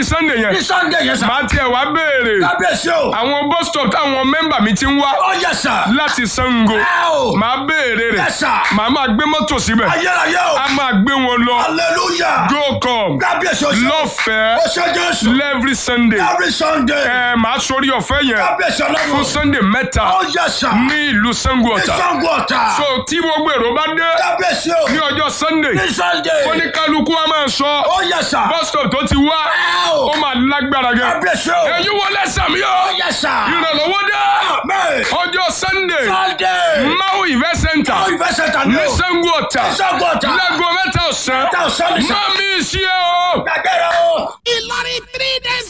di sunday ní yẹn sunday yẹn sà. màá tiẹ̀ wá béèrè kábíyèsí o. àwọn bus stop táwọn mẹ́mbà mi ti ń wá ó yẹ sà. láti sango ẹ o. màá béèrè rẹ̀ Yes, sir. màá máa gbé mọ́tò síbẹ̀ ayérayé o. a máa gbé wọn lọ hallelujah. go come kábíyèsí o. lọ́fẹ̀ẹ́ ó ṣe jésù. every sunday every sunday. ẹ màá sórí ọ̀fẹ́ yẹn kábíyèsí fún ọlọ́run. sunday mẹ́ta ó yẹ sà. ní ìlú sango ní ọ̀tà sango ọ̀tà. so tí gbogbo èrò bá dé kábíyèsí o. ní ọjọ́ sunday ní sunday. oníkálukú a máa sọ ó yẹ sà. bus stop tó ti wá ẹ o. ó máa lágbára gan kábíyèsí o. ẹ̀yin wọlé sàmì ó o yẹ sà. ìrànlọ́wọ́ dé Amen. ọjọ́ sunday sunday. maui event center ó ìfẹ́ sẹ́ta ní ní o. sango ọ̀tà sango ọ̀tà. láago mẹ́ta ọ̀sán mẹ́ta ọ̀sán ní sà. má mi ṣe o. gbàgbé rẹ o. Ìlọrin three days